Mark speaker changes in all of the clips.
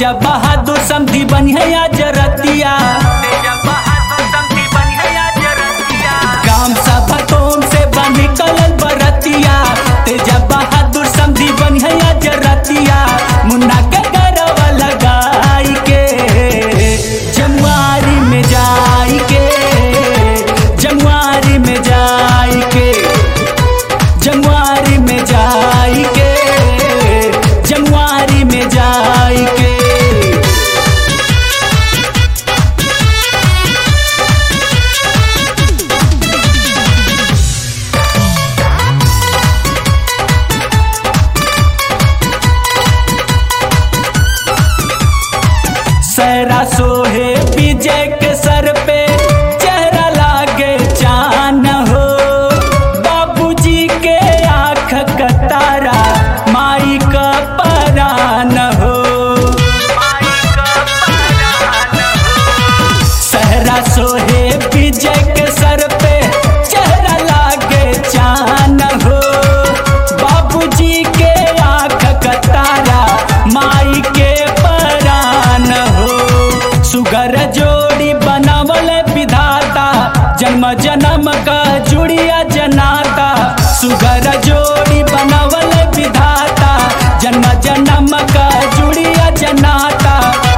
Speaker 1: तेजा बहादुर समधी बनिया जरतिया गाम सभा तोम से बनी कलल बरतिया तेजा बहादुर समधी बनिया जरतिया मुन्ना के गरवा लगाई के जमुआरी में जाई के जमुआरी में जाई के जमुआरी में जाई के जमुआरी में जाई के सहरा सोहे विजय के सर पे चेहरा लागे चान हो बाबूजी के आँख का तारा माई का परान हो सहरा सोहे विजय के सर पे चेहरा लागे चान हो बाबूजी के आँख का तारा माई के परान हो सुगर जोड़ी बनावल विधाता जन्म जन्म का जुड़िया जनाता सुगर जोड़ी बनावल विधाता जन्म जन्म का जुड़िया जनाता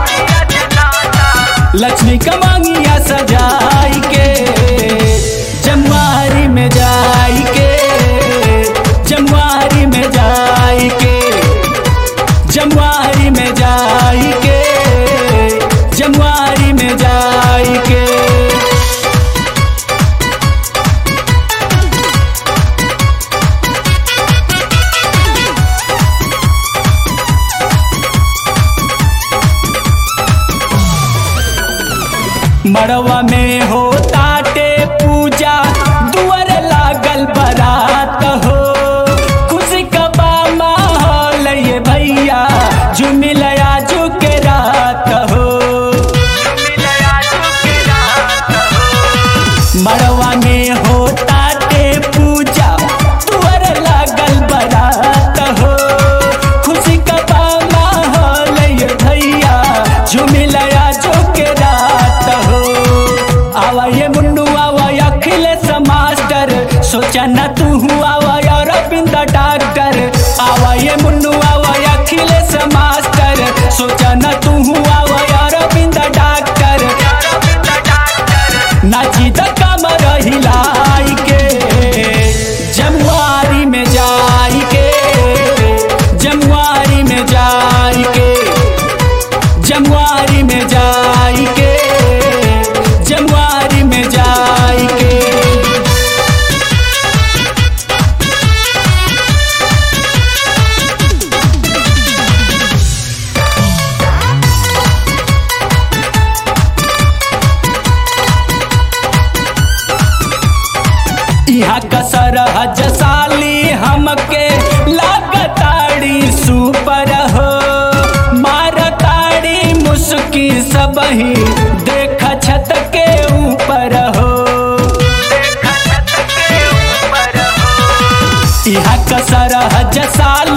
Speaker 1: लक्ष्मी कमांगिया सजाई के जमुआरी में जाई के जमुआरी में जाई के जमुआरी में जाई के जमुआरी में जाई के मड़वा में हो ताटे पूजा दुअर लागल बरात हो खुशी कबा माहौल ये भैया झुमिलया के रात हो मड़वा में हो ताटे पूजा दुअर लागल बरात हो खुशी कबा माहौल ये भैया झुमिलया के रात हो आवा ये मुन्नू आवा या अखिलेश मास्टर सोचा न तू हुआ आवा या रविंद्र डॉक्टर आवा ये मुन्नू आवा या अखिलेश मास्टर सोचा न तू हुआ आवा या रविंद्र डॉक्टर नाची द कमर हिलाई के जमुआरी में जाई के जमुआरी में जाई के जमुआरी में जाई के जमुआरी में जाई के यहाँ कसर हज साली हमके लागताड़ी सुपर हो मारताड़ी मुस्की सबही देख छत के ऊपर हो यहाँ कसर हज साली